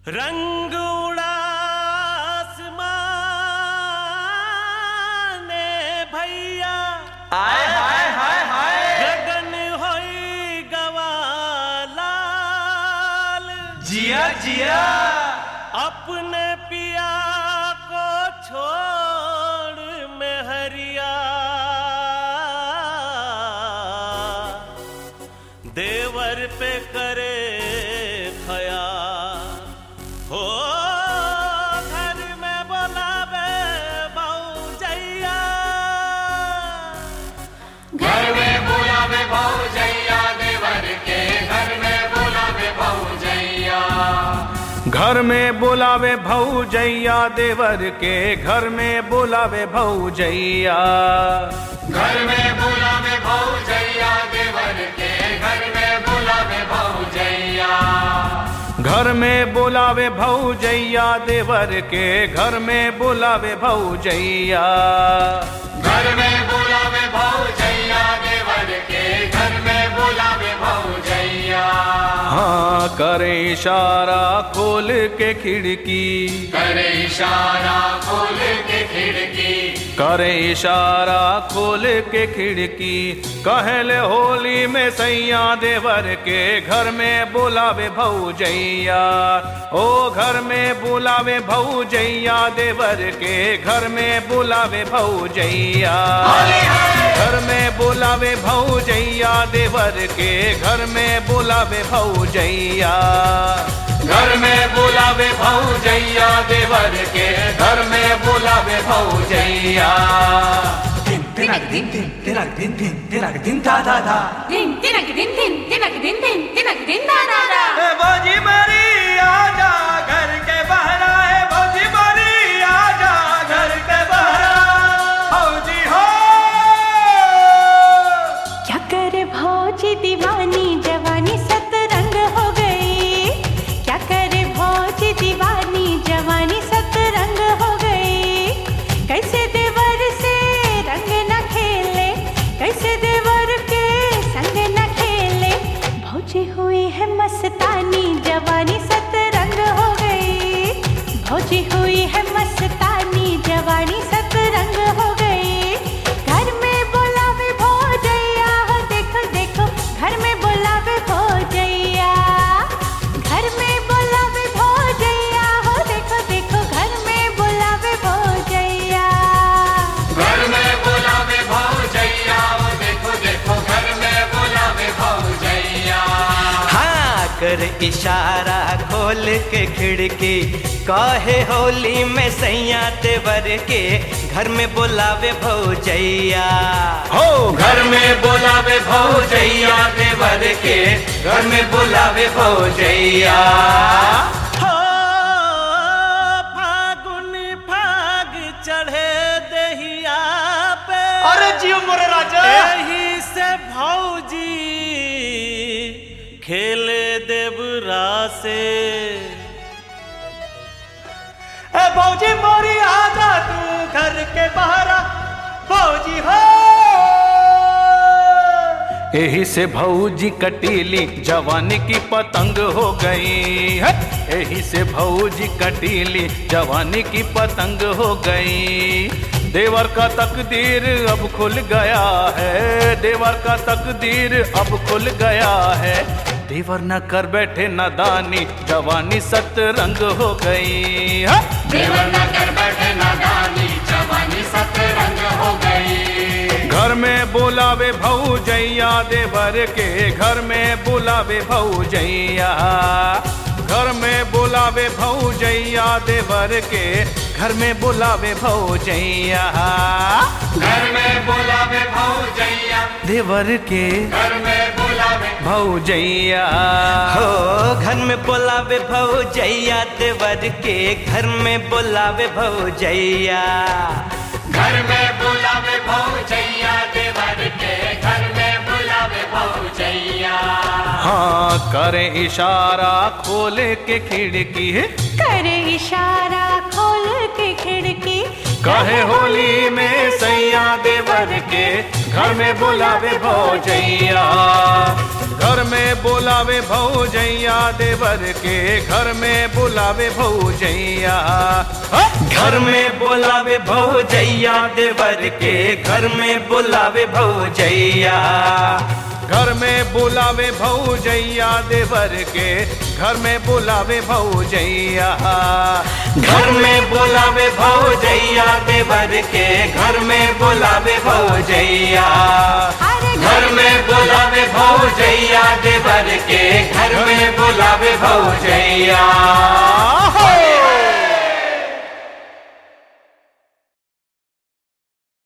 रंग उड़ा आसमाने भैया हाय हाय हाय हाय गगन होई गवालाल जिया जिया अपने पिया को छोड़ में हरिया देवर पे करे खया हो घर में बोलावे भौजैया घर में बुलावे भौजैया देवर के घर में बुलावे भौजैया घर में बुलावे भौजैया देवर के घर में बुलावे भौजैया घर में बुलावे भौजैया देवर के घर में बुलावे भौजैया घर में बुलावे भौजैया देवर के घर में बुलावे भौजैया घर में बुलावे भौजैया देवर के घर में बुलावे भौजैया हाँ करे इशारा खोल के खिड़की करे इशारा खोल के खिड़की करे इशारा खोल के खिड़की कहले होली में सैया देवर के घर में बुलावे भौजैया ओ घर में बुलावे भौजैया देवर के घर में बुलावे भौजैया घर में बुलावे भौजैया देवर के घर में बुलावे भौजैया घर में बुलावे भौजैया देवर के घर में बुलावे भौजैया दिन तिनक दिन दिन तिनक दिन दिन तिनक दिन दा दा दा Din tinak din din tinak din din tinak din da da da. ए भौजी मरी आजा घर के बहरा है भौजी मरी आजा घर के बहरा भौजी हो क्या करे भौजी दीवानी जवानी सतरंग हो गई क्या करे भौजी दीवानी जवानी सतरंग हो गई कैसे देवर से रंग न खेले कैसे देवर के संग न खेले भौजी हुई है मस्तानी जवानी सतरंग हो गई भौजी हुई है मस्तानी जवानी सतरंग हो गई घर में बुलावे भौजैया हो देखो देखो घर में बुलावे भौजैया घर में बुलावे भौजैया हो देखो देखो घर में बुलावे भौजैया घर में बुलावे भौजैया वो देखो देखो घर में बुलावे भौजैया हाँ कर इशारा खोल के खिड़की काहे होली में सैया तेवर के घर में बुलावे भौजैया हो घर में बुलावे भौजैया देवर के घर में बुलावे भौजैया हो फागुन फाग चढ़े दहिया पे अरे जियो मोरे राजा एही से भौजी खेले देवरा से ए भौजी मोरी आजा तू घर के बहरा भौजी हो यही से भौजी कटीली जवानी की पतंग हो गई है यही से भौजी कटीली जवानी की पतंग हो गई देवर का तकदीर अब खुल गया है देवर का तकदीर अब खुल गया है देवर न कर बैठे नादानी जवानी सतरंग हो गई है देवर न कर बैठे नादानी जवानी सतरंग हो गई घर में बुलावे भौजैया देवर के घर में बुलावे भौजैया घर में बुलावे भौजैया देवर के घर में बुलावे भौजैया घर में बुलावे भौजैया देवर के घर में बुलावे भौजैया हो घर में बुलावे भौजैया देवर के घर में बुलावे भौजैया घर में बुलावे भौजैया देवर के घर में बुलावे भौजैया हाँ करे इशारा खोले के खिड़की करे इशारा खोल के खिड़की कहे होली में सैया देवर के घर में बुलावे भौजैया घर में बुलावे भौजैया देवर के घर में बुलावे भौजैया घर में बुलावे भौजैया देवर के घर में बुलावे भौजैया घर में बुलावे भौजैया देवर के घर में बुलावे भौजैया घर में बुलावे भौजैया देवर के घर में बुलावे भौजैया अरे घर में बुलावे भौजैया देवर के घर में बुलावे भौजैया